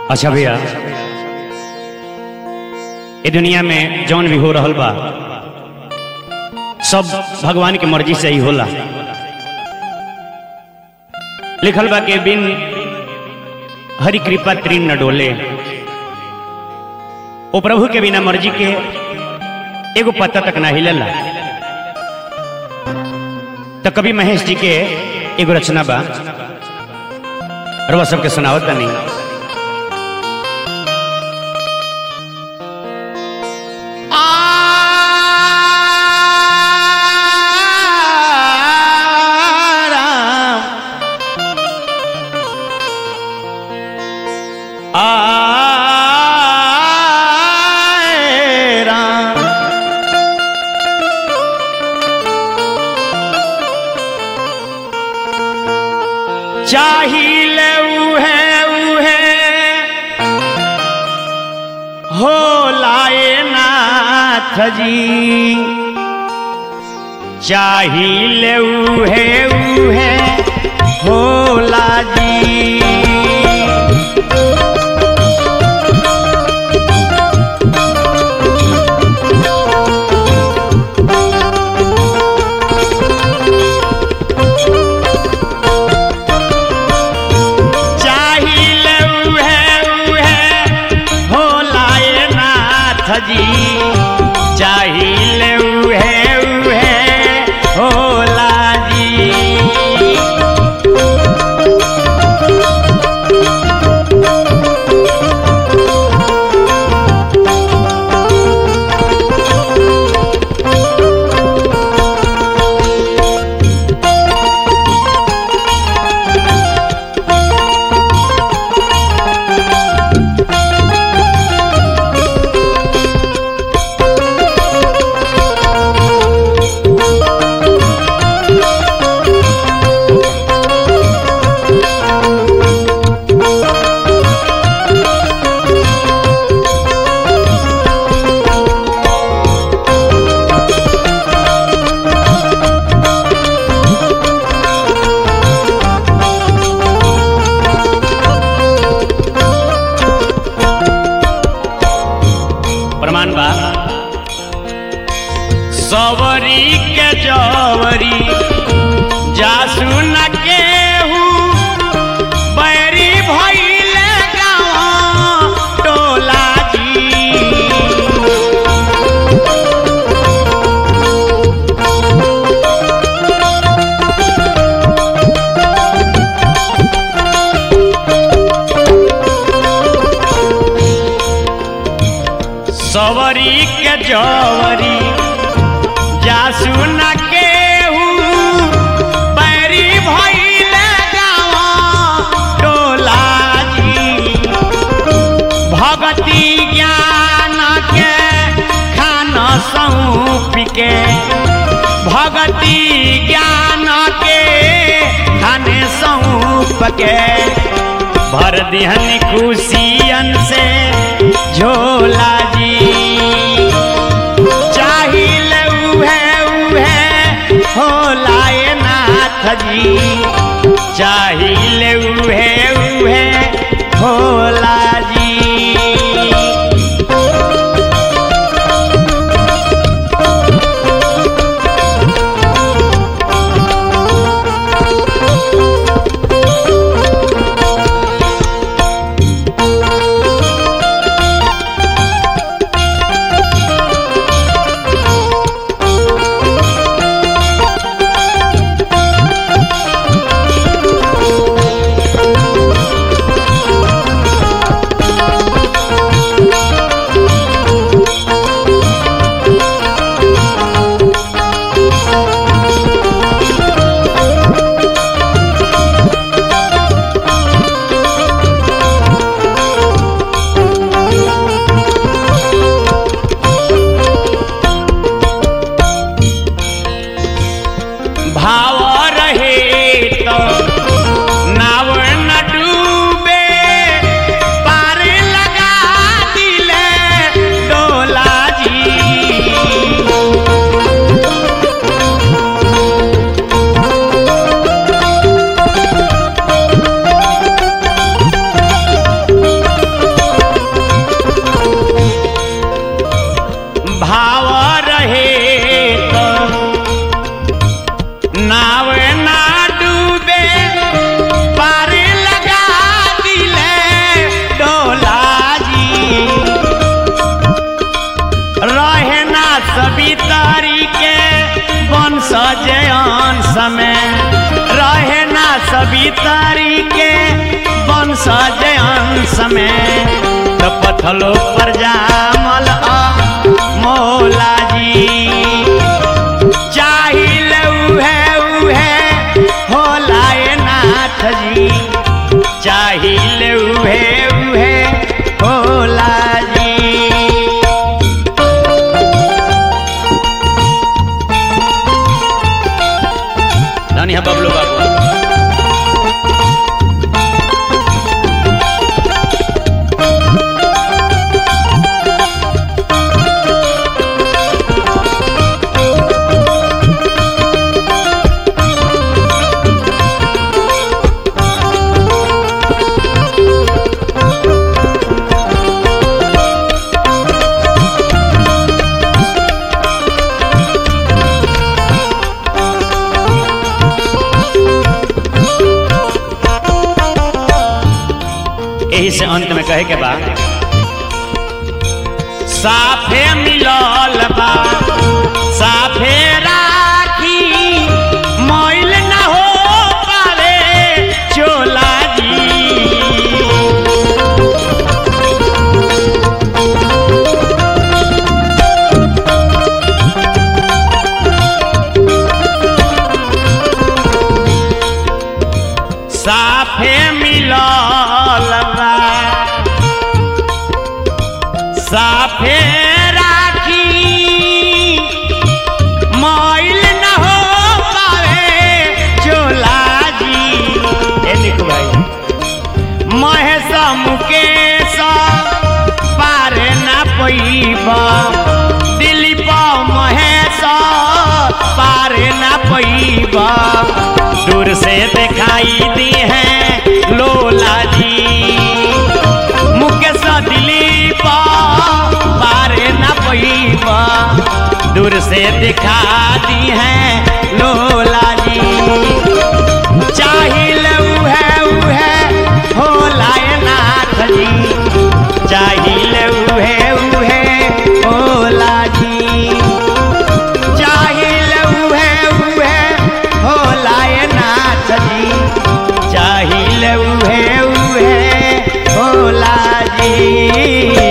अच्छा भैया ये दुनिया में जौन भी हो रहल बा सब भगवान के मर्जी से ही होला लिखल बा के बिन हरि कृपा त्रिन न डोले ओ प्रभु के बिना मर्जी के एगो पत्ता तक ना हिलेला तो कभी महेश जी के एगो रचना बा रवा सबके सुनावत नहीं चाहिए उहे उहे हो लाए नाथ जी चाहिए उहे उहे होला जी चाहिए उहे उहे होला ए नाथ जी चाहिए उहे उहे होला जी प्रमाण बा सवरी के जवरी जासु न केहू बैरी भइले गाँव टोला जी सवरी के जवरी जासु न केहू बैरी भइले गाँव टोला जी भगति ज्ञान के खान सौंप के भगति ज्ञान के खाने सौंप के भर दिहन खुशियन से झोला जी चाहिए उहे उहे होला ए नाथ जी चाहिए उहे उहे होला जी भाव रहे तो नाव न डूबे पार लगा दिले डोला जी नाव ना डूबे पार लगा दिले डोला जी रहे ना सभी तरीके वंश जयन समय रहे ना सभी तरीके वंश जयन समय तो पथलो पर जामल आ मौला जी चाहिए उहे उहे होला ए नाथ जी चाहिए उहे उहे होला जी धनी है बबलू बाबू यही से अंत में कहे के बाद साफे मिलल बा साफे राखी मैल न हो पावे चोला जी साफे मिलल बा साफे राखी मैल न हो पावे चोला जी ए निकू भाई महेश मुकेश पार ना पैबा दिलीप महेश पार ना पैबा दूर से दिखाई दी है लोला जी मुकेश दिलीप पार न पैबा दूर से दिखा दी है लोला जी चाहिल उहे उहे होला ए नाथ जी चाहिल उहे उहे होला जी चाहिल उहे उहे होला ए नाथ जी चाहिल उहे उहे होला जी